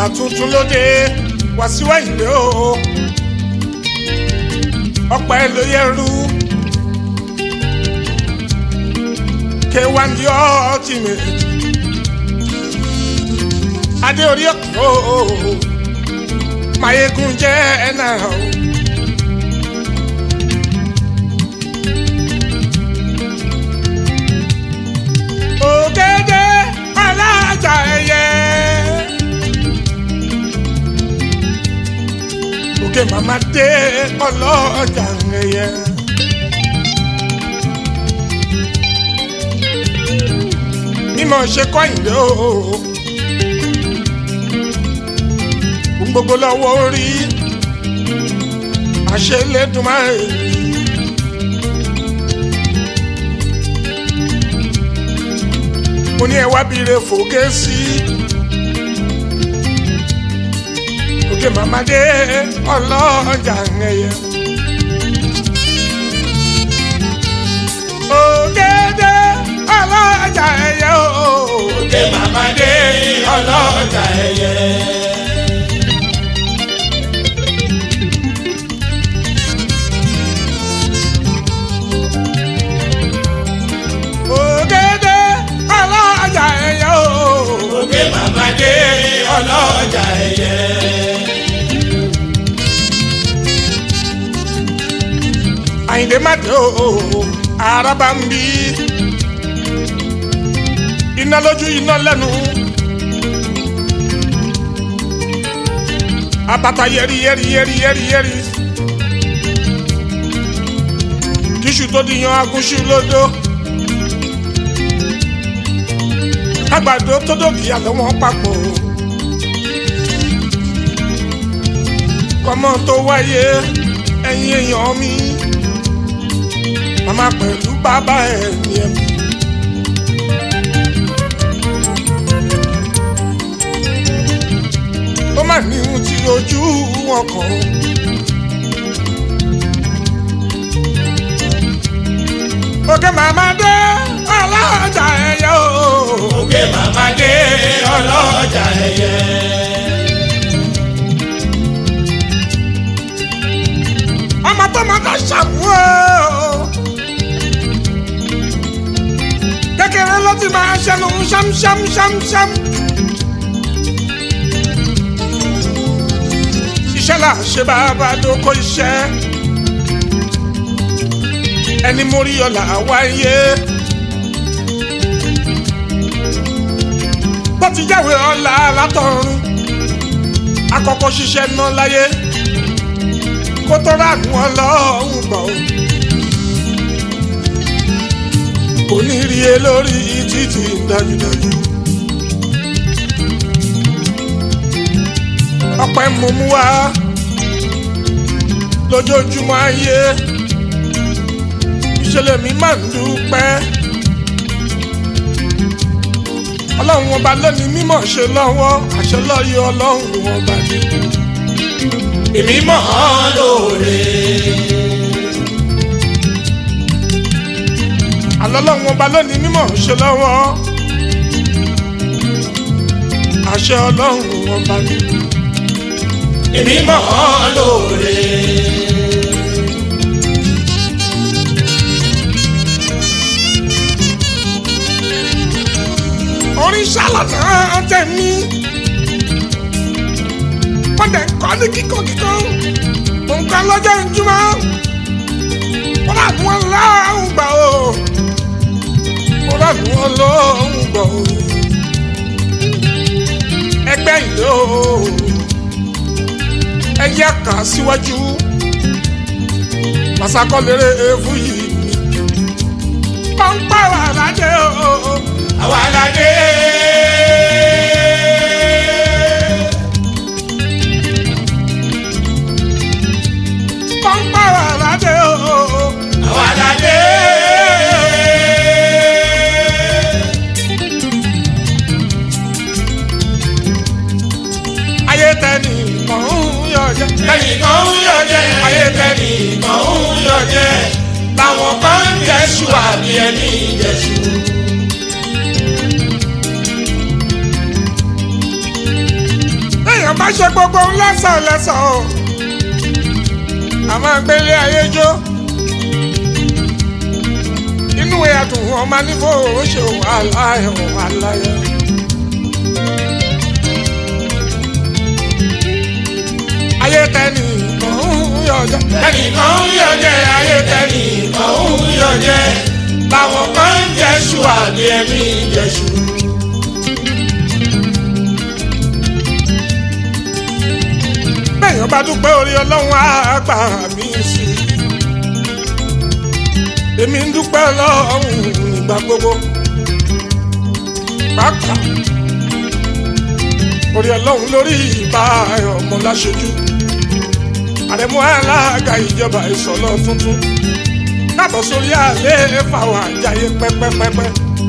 tuntun lóde Wàsíù Àyìndé o ọpẹ́ ló yẹrù K1 the ultimate adé orí ọkọ mayegun jẹ ẹnà o. ògèdè alájà ẹyẹ. òkè màmá dé ọlọ́jà ẹyẹ. mímọ̀ ṣe kọ́ ìdè o. gbogbo lọ́wọ́ orí àṣelédùmarè. mo ní ẹ wá bire fòkè sí òkè màmádé ọlọ́jà ẹ̀yẹ. ògèdè ọlọ́jà ẹ̀yẹ o. òkè màmádé ọlọ́jà ẹyẹ. ògèdè ọlọ́jà ẹ̀yẹ o. òkè màmádé ọlọ́jà ẹyẹ. àyìndé má dé o araba ń bí iná lójú iná lẹ́nu abata yẹri yẹri yẹri yẹri yẹri kíṣù tó di yan agúnṣu lódó àgbàdo tó dòkì àlọ́ wọn papọ̀ kọ́mọ tó wáyé ẹ̀yin èèyàn mi màmá pẹ̀lú bàbá ẹ̀ ní ẹ̀mí. ó mà ní ohun tí ojú wọn kàn ó. òkè màmá dé ọlọ́jà ẹ̀yẹ o. òkè màmádé ọlọ́jà ẹyẹ. ọmọ tó máa ká ṣàmú o. kékeré ló ti máa ṣẹnu ṣámṣámṣámṣám. iṣẹ́ là ṣe bàbá dóko iṣẹ́. ẹni mórí ọ̀la wáyé. bó ti jáwé ọ̀la látọ̀run. akọ́kọ́ ṣiṣẹ́ ná láyé kó tó ránú ọlọ́run gbọ́. kò ní rí e lórí títì dájúdájú. ọpẹ́ mo mú wá lójoojúmọ́ ayé ìṣẹ̀lẹ̀ mi máa ń dúpẹ́. ọlọ́run ọba lónìí mímọ̀ ṣe lọ́wọ́ àṣẹ lọ́yọ̀ ọlọ́run ọba ni. èmi mọ̀ ọ́ lóore. àlọ́lọ́run ọba lónìí mímọ̀ ṣe lọ́wọ́ àṣẹ ọlọ́run ọba ni. èmi mọ̀ ọ́ lóore. orin ṣàlànà tẹ̀mí wọ́n dẹ̀ kọ́ ní kíkọ́ kíkọ́ nǹkan lọ́jọ́ ìjùmọ̀ wọ́n rà ní wọn lọ́hùn gbà o wọ́n rà ní wọn lọ́hùn gbà o ẹgbẹ́ ìlú o ẹyẹ kà síwájú màsàkọ́lérè ewu yìí pọ́npá wà ládé o. àwa la dé. pọ́npá wà ládé o. àwa la dé. ayé tẹ́ni kàn ń yọ jẹ́. ẹnìkan ń yọ jẹ ayé tẹnìkan ń yọ jẹ làwọn kan ń jẹṣu àbí ẹni jẹṣu. èèyàn má ṣe gbogbo lẹ́sàn lẹ́sàn o a máa gbélé ayé jó inú ẹ̀dùn ọmọ nífò ó ṣe wàhálà ẹ̀ wàhálà ẹ̀. ayé tẹ́ni kan ń yọjẹ. ẹnìkan ń yọjẹ ayé tẹnìkan ń yọjẹ làwọn kan ń jẹṣu àbí ẹni jẹṣu. bẹ́ẹ̀yàn bá dúpẹ́ orí ọlọ́run á gbà mí sí i. èmi ń dúpẹ́ ọlọ́run nígbà gbogbo. pàápàá orí ọlọ́run lórí ìbá ọmọ láṣojú. àrẹ̀mú alága ìjọba ìsọ̀lọ́ tuntun. káàbọ̀ sórí àlẹ́ fàwọn àjàyè pẹ́pẹ́pẹ́pẹ́.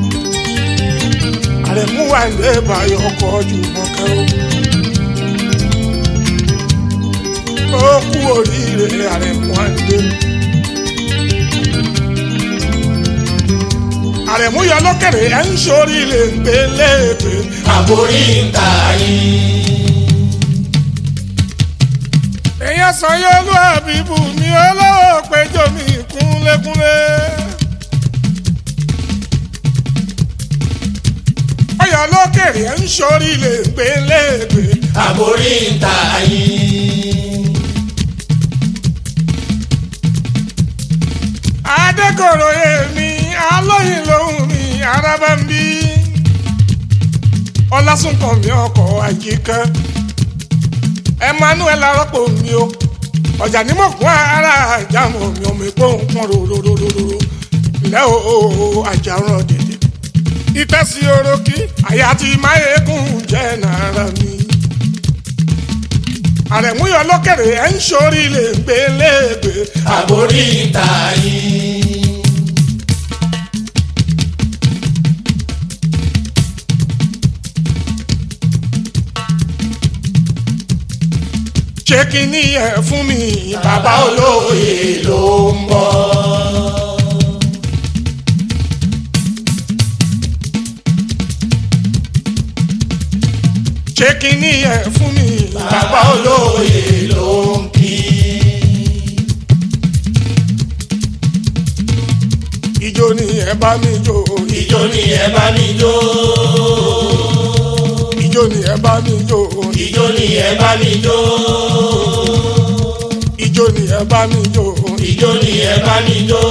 àrẹ̀mú wà ní ìbáyọ̀ ọkọ̀ ojú mọ́kẹ́ o. ó kú oríire àrẹ̀mú àdé. àrẹ̀mú yọ lókèrè ẹ̀ ń sórí lè ń gbé léèpé. àbórí ń ta yín. èèyàn sọ yóò lú àbíbù mi olówó péjọ mi kúnlékúnlé. ọyọ lókèrè ẹ̀ ń sórí lè ń gbé léèpé. àbórí ń ta yín. adékòrò èmi alóyin lòun mi araba ń bí ọlásùnkàn mi ọkọ̀ àyíká emmanuel arọ́pò mi o ọjà ní mò kún ara àjàmọ̀ mi ọmọ èkó ń pọ́n rororororo ilẹ̀ o àjàrán dèdè ìtẹ́sí orókì àyà tí máyégún jẹ́ nàrà mi àrẹ̀múyọ lókèrè ẹ̀ ń sórí lè gbé léègbé àbórí ń ta yín. ṣé kí ni ẹ fún mi bàbá olóye ló ń bọ̀. ṣé kí ni ẹ fún mi bàbá olóye ló ń kí. ìjó ni ẹ bá mi jó ìjó ni ẹ bá mi jó. ìjó ni ẹ bá mi jó ìjó ni ẹ bá mi jó. ìjó ni ẹ bá mi jó ìjó ni ẹ bá mi jó.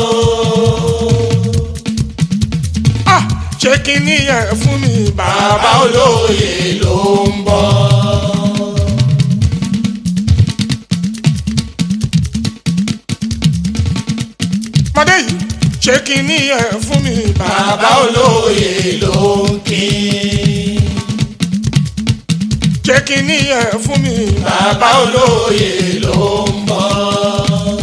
ah ṣé kí ni ẹ fún mi bàbá bàbá olóye ló ń bọ̀. ọmọdé yìí ṣé kí ni ẹ fún mi bàbá bàbá olóye ló ń kí. ṣé kí ni ẹ fún mi bàbá olóye ló ń bọ̀.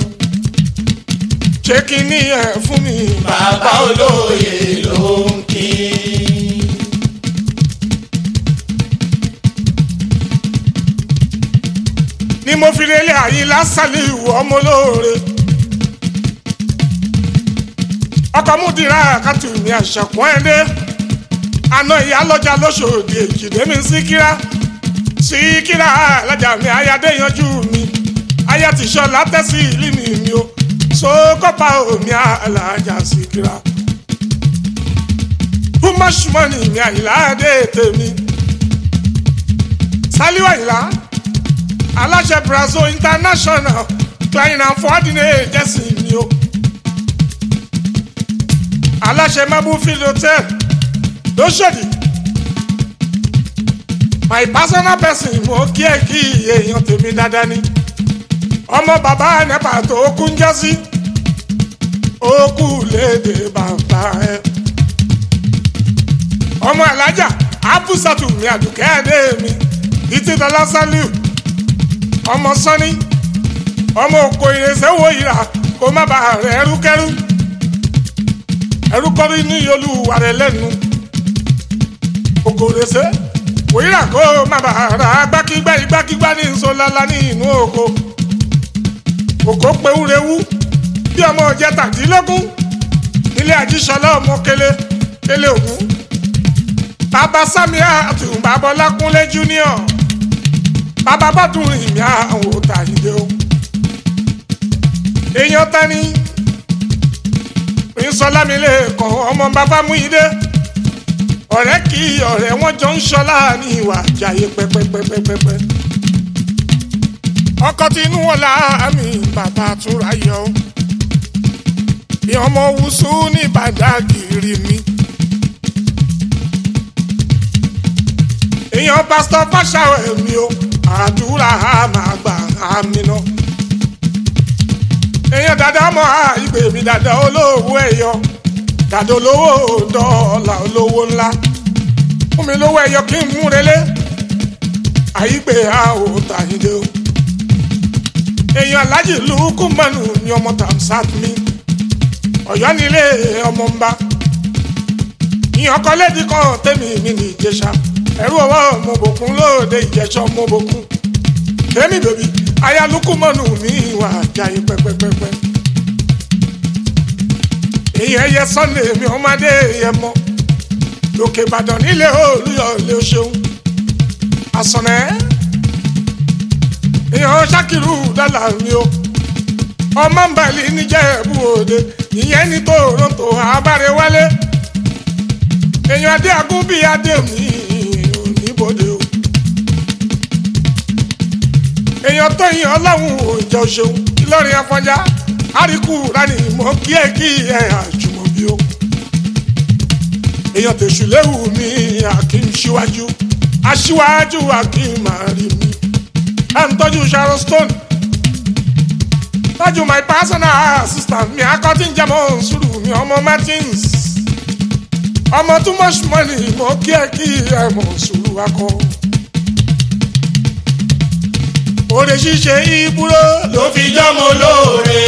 ṣé kí ni ẹ fún mi bàbá olóye ló ń kí. ni mo fi relé àyílá sálíù ọmọ olóore ọkọ múdìrá àkàtù mi àṣàkùn ẹdẹ àná ìyálọ́jà lóṣòdì èjìdé mi síkírá síkírá alájà mi ayáde yanjú mi aya ti sọlá tẹ́sí ìlú mi mi o sókópa omi alájà síkírá bùmọ̀ṣùmọ́nì mi àyílá dé tèmi sálíù àyílá aláṣẹ brazil international client and coordinate jẹ́sì mi o aláṣẹ mabufield hotel lóṣèdì my personal person mo kí ẹ kí èèyàn tèmi dáadáa ni ọmọ bàbá nepa tó kún jẹ́sí ó kú léde bàbá ẹ ọmọ alájà abusatu mi àdùkẹ́ ẹ̀dẹ́ mi títí dọ́là sálíù ọmọ sọ́ni ọmọ òkò ìrẹsẹ̀ wo ìrà kó má bàa rẹ̀ ẹrúkẹ́rú ẹrúkọ́rí ní olúwa rẹ̀ lẹ́nu òkò ìrẹsẹ̀ wò ìrà kó má bàa rà gbákígbá igbákígbá ní nsọ́lálá ní inú oko òkò pewúrewú bí ọmọ ọjẹ tàdínlógún nílé àjíṣọlá ọmọ kele kele ògún bàbá sami àtùbàbọlá kúnlé junior bàbá bá dùn ìmí àwọn òòtà ìdè o èèyàn tani ìsọlámilé kan ọmọ bàbá mú ìdè ọ̀rẹ́ kí ọ̀rẹ́ wọn jọ ń ṣọlá ní ìwà àjàyè pẹ́pẹ́pẹ́pẹ́pẹ́ ọkọ tinú wọn láàmì bàbá túnra yọ bí ọmọ wùsù ní bàdágìrì mi. èèyàn pásítọ̀ fáṣàwẹ̀ mi o àdúrà máa gbà àmì náà. èèyàn dada mọ́ ìgbè mi dada olówó ẹ̀yọ dada olówó dọ́ọ̀là olówó ńlá fún mi lówó ẹ̀yọ kí n mú relé àyígbé àwòtàyídé o èèyàn alájì lùkù mọ́nù ni ọmọ tamsat mi ọ̀yọ́ nílé ọmọ ń bá ìyàn kan lédi kan tẹ́mi mi ní ìjẹsà ẹ̀rú ọwọ́ ọmọbòkun lóde ìjẹsà ọmọbòkun tẹ́mi bèbí aya lùkù mọ́nù mi wà jáyé pẹ́pẹ́pẹ́pẹ́ ìyẹn yẹ sunday mi ọmọdé yẹ mọ́ lókè ìbàdàn nílé olùyọ̀ ilé ṣeun àsọ̀nẹ́ èèyàn ṣàkìrù dọ́là mi o ọmọ ń balẹ̀ níjẹ̀bú òde ìyẹn ní toronto abárewálé èèyàn adé agún bíi adé mi oníbodè o èèyàn tó yin ọlọ́run òjò ṣeun ìlọrin afọjá àríkù rani mọ kí ẹ kí ẹ àjùmọ̀bí o èèyàn tèṣù léwu mi akim síwájú aṣíwájú akim àrí mi ẹ ń tọ́jú sharon stone tọ́jú my personal assistant mi akọ́tí ń jẹ́mọ́ sùúrù mi ọmọ martins ọmọ too much money mo kí ẹ kí ẹ mọ̀ sùúrù akọ. òde ṣíṣe ìbúrò ló fi jọ́mọ lóore.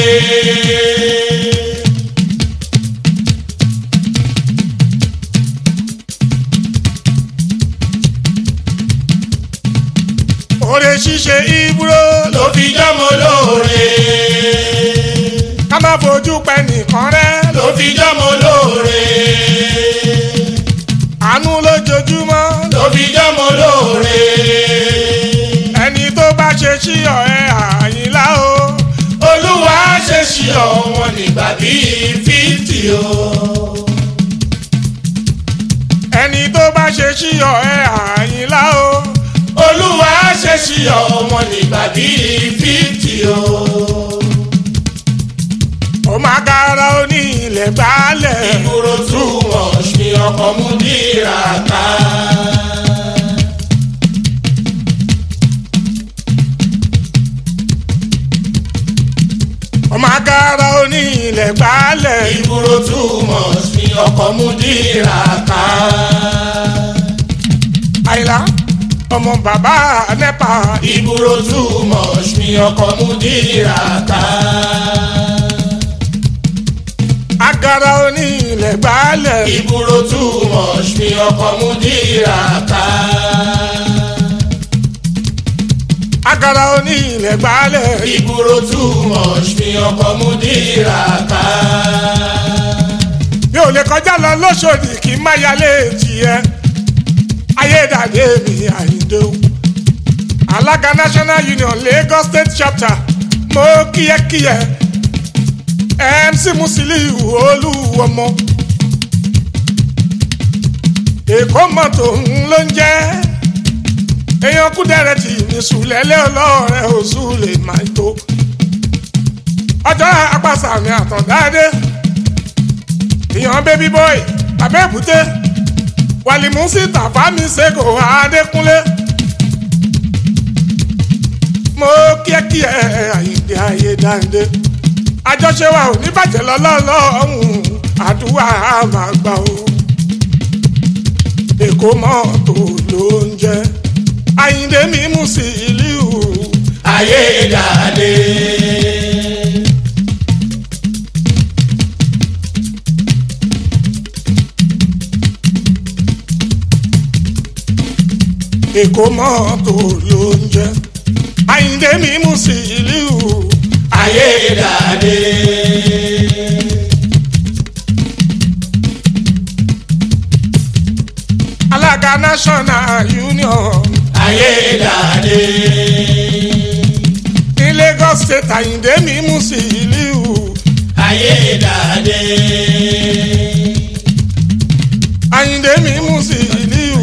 òde ṣíṣe ìbúrò ló fi jọ́mọ lóore. ká má fojú pẹ́ nìkan rẹ́ ló fi jọ́mọ lóore. àánú lójoojúmọ́ ló fi jọ́mọ lóore. ẹni tó bá ṣe sí ọ̀ẹ́ àyìnlá o olúwa ṣe ṣí ọ̀wọ́n nígbà bíi fíftì o. ẹni tó bá ṣe sí ọ̀ẹ́ àyìnlá o olúwa ṣe ṣí ọ̀wọ́n nígbà bíi fíftì o. ó máa kára ó ní ilẹ̀ gbálẹ̀ ìgboro túmọ̀ ṣe ọkọ̀ mú dìrà ká. ó máa kára ó ní ilẹ̀ gbálẹ̀ ìgboro túmọ̀ ṣe ọkọ̀ mú dìrà ká. àyìnlá ọmọ bàbá nẹ́pà ìgboro túmọ̀ ṣe ọkọ̀ mú dìrà ká. agara ó ní ilẹ̀ gbálẹ̀ ìgboro túmọ̀ ṣe ọkọ̀ mú dìrà ká. agara ó ní ilẹ̀ gbálẹ̀ ìgboro túmọ̀ ṣe ọkọ̀ mú dìrà ká. mi ò lè kọjá lọ lóṣòdì kí n má yálé tiẹ̀ ayédàdé mi àyíndé o alága national union lagos state chapter mo kíyẹkíyẹ mc musiliu olúwọmọ èkó mọ́tò ń ló ń jẹ́ èèyàn kúdẹ̀rẹ̀ tì ní sùlẹ̀lẹ̀ ọlọ́ọ̀rẹ́ oṣù lè máa tó ọjọ́ apàṣàmì àtọ̀dáadé èèyàn baby boy abẹ́bùté wàlìmùsí tàfámi ṣègò adékúnlé mo kíákíá àyíǹde ayédáǹdé àjọṣe wa ò ní bàjẹ́ lọ́lọ́lọ́hún àdúrà máa gbà ó èkó mọ́tò ló ń jẹ́ àyíǹde mímú sí ìlú ayédàdé. èkó mọ́tò ló ń jẹ́ àyíǹde mímú sí ìlú ayédàdé. alága national union ayédáadé. ní Lagos state Àyìndé mi Musiliu ayédáadé. Àyìndé mi Musiliu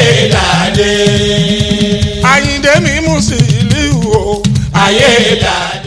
ayédáadé. Àyìndé mi Musiliu o ayédáadé.